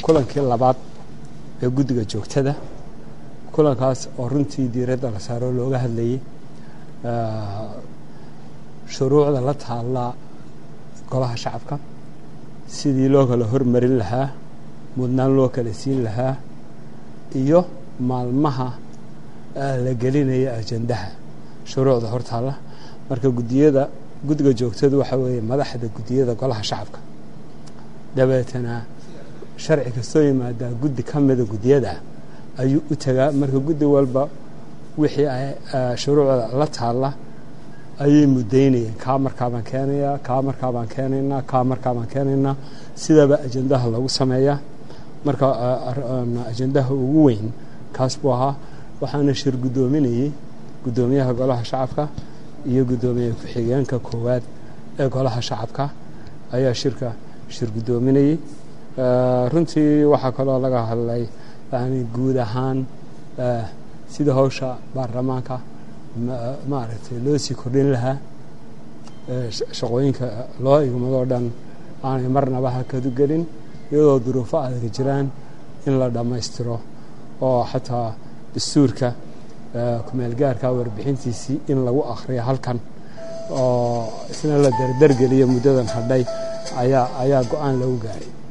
kulankii labaad ee guddiga joogtada kulankaas oo runtii diiradda la saaro looga hadlayay shuruucda la taalla golaha shacabka sidii loo kala hormarin lahaa mudnaan loo kala siin lahaa iyo maalmaha la gelinaya ajandaha shuruucda hortaalla marka gudiyada guddiga joogtadu waxaa weeye madaxda guddiyada golaha shacabka dabeetana sharci kastoo yimaadaa guddi ka mida guddiyada ayuu u tagaa marka guddi walba wixii shuruucda la taalla ayay mudaynayeen kaa markaabaan keenayaa kaa markaabaan keenaynaa kaa markaabaan keenaynaa sidaaba ajandaha lagu sameeyaa marka ajandaha ugu weyn kaas buu ahaa waxaana shir guddoominayey guddoomiyaha golaha shacabka iyo guddoomiye ku-xigeenka koowaad ee golaha shacabka ayaa shirka shir guddoominayey runtii waxaa kaloo laga hadlay yani guud ahaan sida hawsha baarlamaanka maaragtay loo sii kordhin lahaa shaqooyinka loo igmadoo dhan aanay marnaba hakadu gelin iyadoo duruufo adag jiraan in la dhammaystiro oo xataa dastuurka kumeelgaarka warbixintiisii in lagu akhriyo halkan oo isna la dardargeliyo muddadan hadhay ayaa ayaa go-aan lagu gaaray